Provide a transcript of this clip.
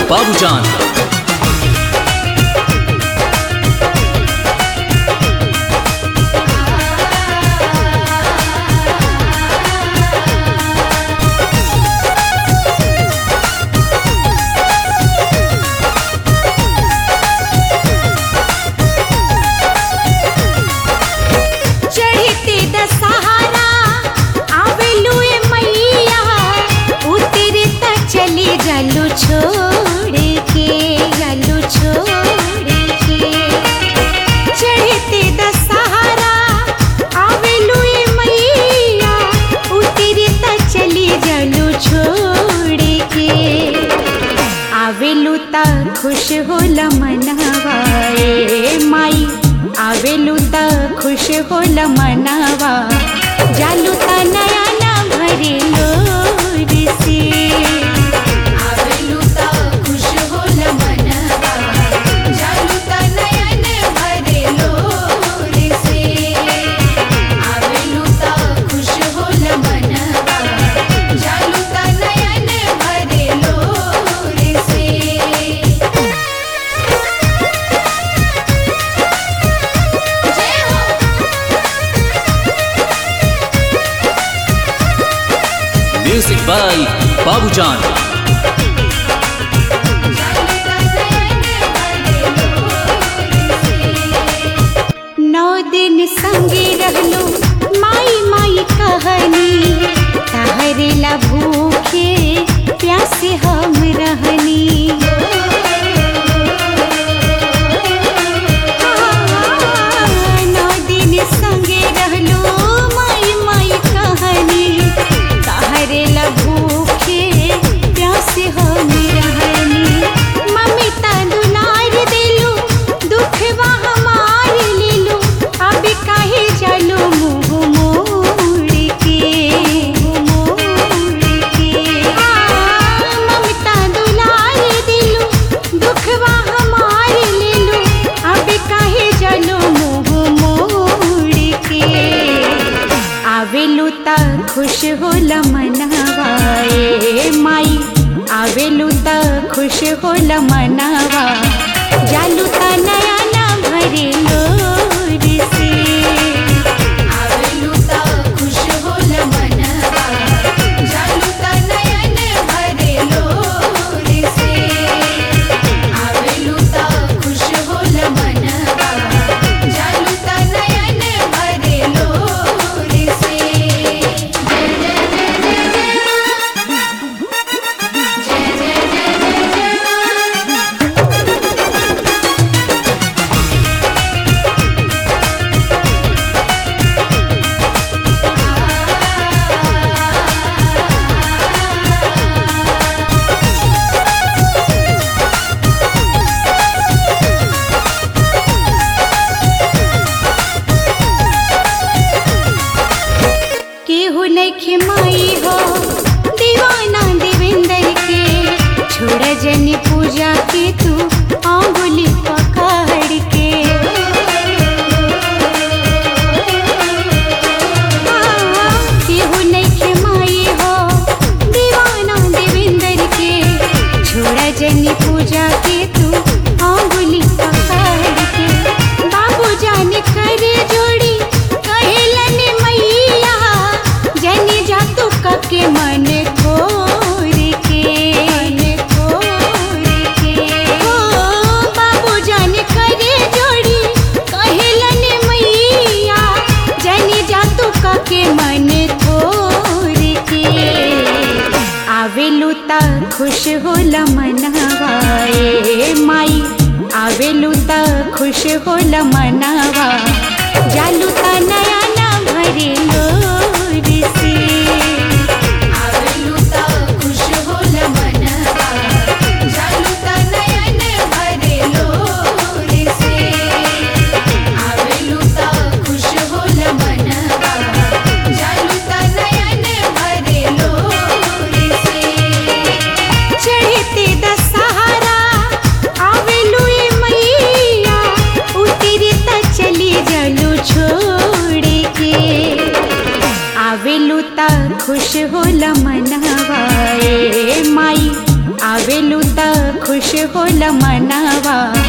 बाबूजान चढ़ते दशहरा आवेलू ए मैया उतरे त चली जालू छोड़ के जालू छोड़ के चढ़ते दशहरा आवेलू ए मैया उतरे त चली जालू छोड़ के आवेलू त खुश होला मनवा ए माई आवेलू त खुश होला मनवा जालू त नया ना भरे लोर से आवेलू त खुश होला मनवा जालू त नयन भरे लोर से आवेलू त खुश होला मनवा जालू त नयन भरे लोर से जय हो म्यूजिक बाय बाबूजान नौ दिन संगे रहलो माई माई कहनी तहरेला भूखे प्यासे हम रहनी नौ दिन संगे रहलो माई माई कहनी तहरेला भूखे प्यासे हम रहनी मम्मी ता दुलार देलू दुखवा हमार लेलू अब काहे चलो मुँह मोड़ के मोड़ के आ, ममता दुलार दिलू दुखवा हमार लेलू अब काहे चलो मुँह मोड़ के आवेलू त खुश होला मनवा ए माई आवेलू त खुश होला मनवा जालू त नया ना भरे लोर से आवेलू त खुश होला मनवा जालू त नयन भरे लोर से आवेलू त खुश होला मनवा जालू त नयन भरे लोर से जय जय जय जय जय मां जय जय जय जय जय मां केहू नइखे माई हो दीवाना देवेंद्र के छोड़ जनी पूजा के तू आंगुली पकड़ के हाँ, केहू नइखे माई हो दीवाना देवेंद्र के छोड़ जनी पूजा के तू आंगुली पकड़ के बाबू जान करे जोड़ी कहेलन मैया जनी जा तू कके मन खोर के मन खोर के हो बाबू जान करे जोड़ी कहेलन मैया जनी जा तू कके मन खोर के आवेलू त खुश होला मनवा ए माई आवेलू त खुश होला मनवा जालू त नया ना भरे लोर से आवेलू त खुश होला मनवा जालू त नयन भरे लोर से आवेलू त खुश होला मनवा जालू त नयन भरे लोर से चढ़ते दशहरा आवेलू ए मैया उतरे त चली जालू छोड़ के आवेलू त खुश होला मनवा ए माई आवेलू त खुश होला मनवा